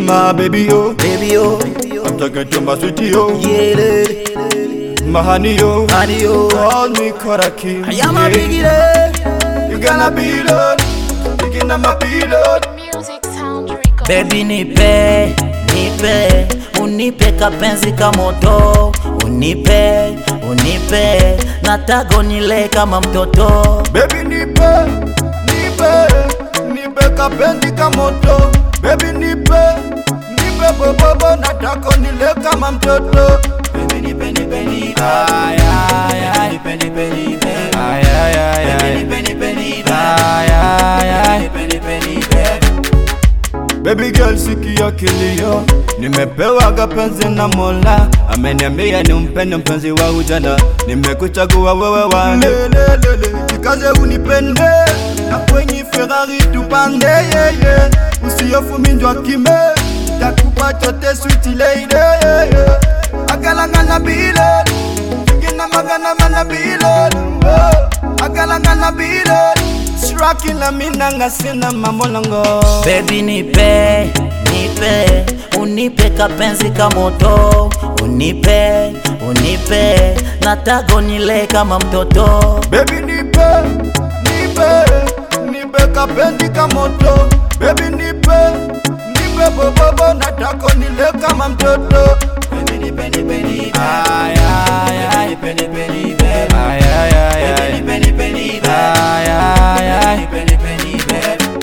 My baby yo, baby yo, I'm talking to my sweetie yo, yeah, lady, my honey yo, honey yo, call me Karaki. I am a biggie lady. You gonna be Lord, you gonna my be Lord. Music Sound Record. Baby nipe, nipe, unipe kapenzi ka moto, unipe, unipe, nataka unile kama mtoto. Baby nipe, nipe, nipe kapendi kamoto. Baby nipe, nipe bobobo, nataka nile kama mtoto. Baby nipe, nipe, nipe. Ay, ay, ay. Nipe, nipe, nipe. Ay, ay, ay, ay. Nipe, nipe, nipe. Ay, ay, ay. Nipe, nipe, nipe. Baby girl sikia kilio, nimepewa kapenzi na Mola, ameniambia nimpende mpenzi wa ujana, nimekuchagua wewe wane. Lelelele, jikaze unipende, na kwenye Ferrari tupande yeye, usihofu minjwa kime, takupa chote sweet lady yeye, agalangana bile, jigina magana mana bile, oh, agalangana bile, Shrakila minanga sina mambo lango Baby nipe, nipe, unipe kapenzi ka moto, unipe, unipe, nataka unile kama mtoto. Baby nipe, nipe, nipe kapendi ka moto Baby nipe, nipe bobobo nataka nile kama mtoto Baby nipe, nipe, nipe Ay, ay, ay Nipe, nipe, nipe Ay, ay, ay, ay Nipe, nipe, nipe Ay, ay, ay Nipe, nipe, nipe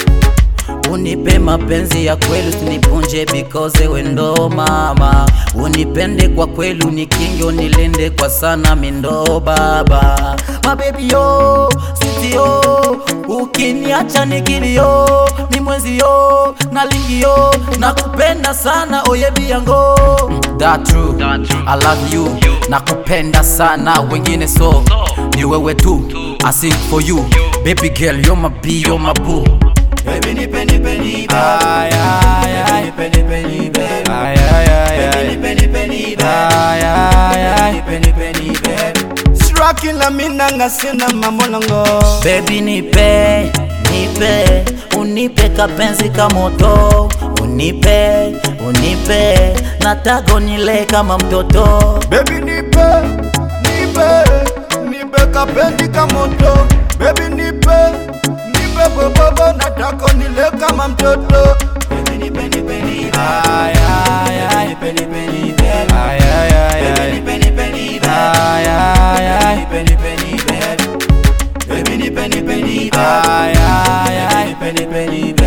Unipe mapenzi ya kweli usinipunje because we ndo mama, unipende kwa kweli unikinge unilinde kwa sana mindo baba mabebi yo siti yo ukiniacha nikilio ni mwezi yo na lingi yo nakupenda sana oyebi yango That true. I love you nakupenda sana wengine so ni wewe tu I sing for you baby girl you're my bee you're my boo Baby nipe, nipe, nipe Ay, ay, ay Nipe, nipe, nipe Ay, ay, ay, ay Nipe, nipe, nipe Ay, ay, ay Nipe, nipe, nipe Shrakila minanga sina mambo lango Baby nipe, nipe, unipe kapenzi ka moto, unipe, unipe, nataka unile kama mtoto. Baby nipe, nipe, nipe kapendi ka moto Baby nipe, nipe bobobo nataka nile kama mtoto Baby nipe, nipe, nipe Ay, ay, ay Nipe, nipe, nipe Ay, ay, ay, ay Nipe, nipe, nipe Ay, ay, ay Nipe, nipe, nipe Baby nipe, nipe, nipe Ay, ay, ay Nipe, nipe, nipe